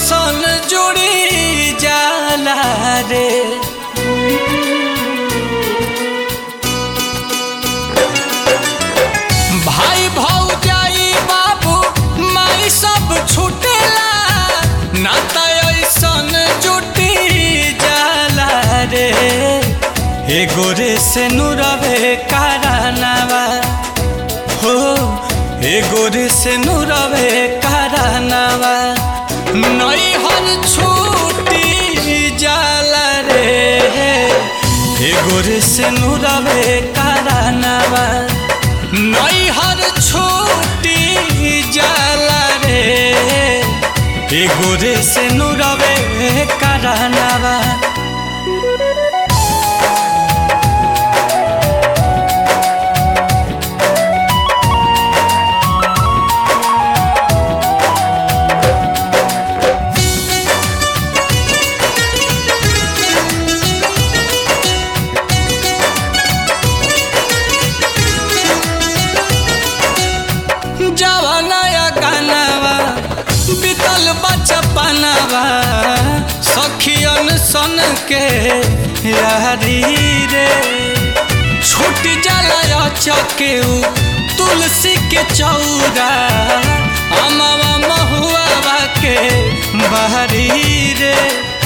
ऐसन जुड़ी जाला रे भाई भौजाई बाबू माई सब छूटेला नाता ऐसन जुटी जाला रे एगो रे से नुरवे कारनावा हो एगो रे से नुरवे कारनावा नई हर छूटी जाला रे एगो रे से नुरवे कारनावा नई हर छूटी जाला रे एगो रे से नुरवे कारनावा जवानया गानावा बीतल बचपनावा सखियन सन के यारी रे छूट जाला चके तुलसी के चौरा अमवा महुआ के बहरी रे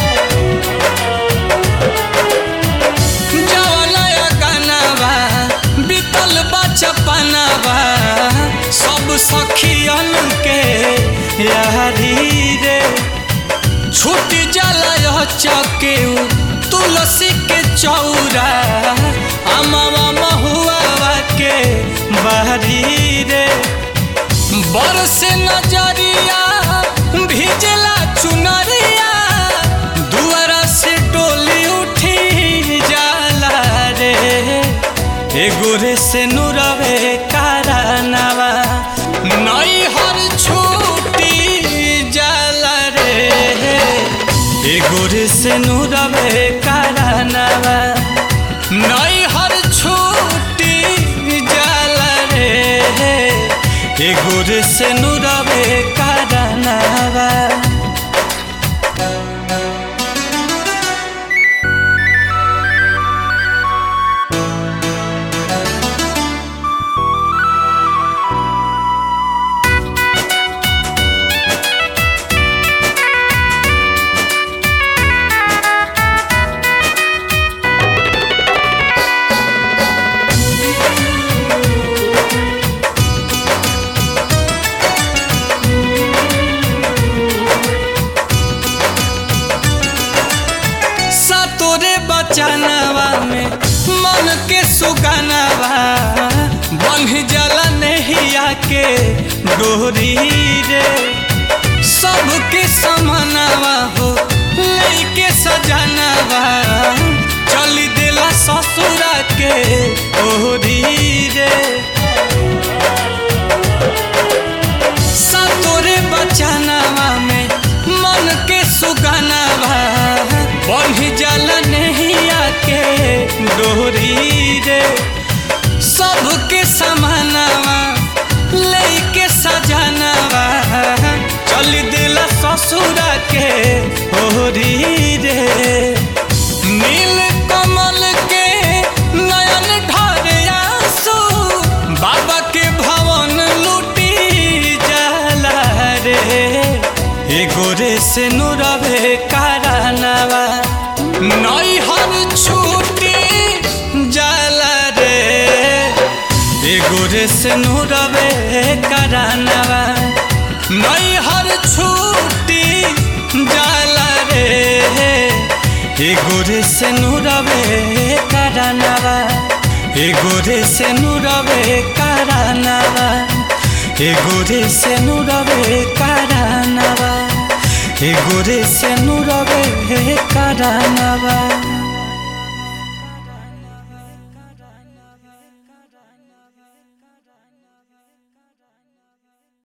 जवानया गानावा बीतल बचपनावा सब सखियन के यारी रे छूट जाला चके तुलसी के चौरा अमवा महुआ के बहरी रे बरस नजरिया भिजला चुनरिया दुआरा से डोली उठी जाला रे एगो रे से नुरवे कारनावा नई हर छूटी जाला रे एगो रे से नुरवे कारनावा नई हर छूटी जाला रे एगो रे से नुरवे कारनावा सतोरे बचानवा में मन के सुगानवा बन जला नहिया के डोरी रे सबके समानवा हो लेके सजानवा चली देला ससुरा के ओरी रे सतोरे बचानवा में मन के सुगानवा बन्ही जल नहिया के डोरी रे सबके समानवा लेके सजानवा चल दिला ससुरा के ओरी रे नील कमल के नयन ढरे आंसू बाबा के भवन लूटी जाला रे एगो रे से नुरवे कारनावा नई हर छूटी जाला रे एगो रे से नुरवे कारनावा नई हर छूटी जाला रे एगो रे से नुरवे कारनावा एगो रे से नुरवे कारनावा एगो रे से नुरवे कारनावा एगो रे से नुरवे कारनावा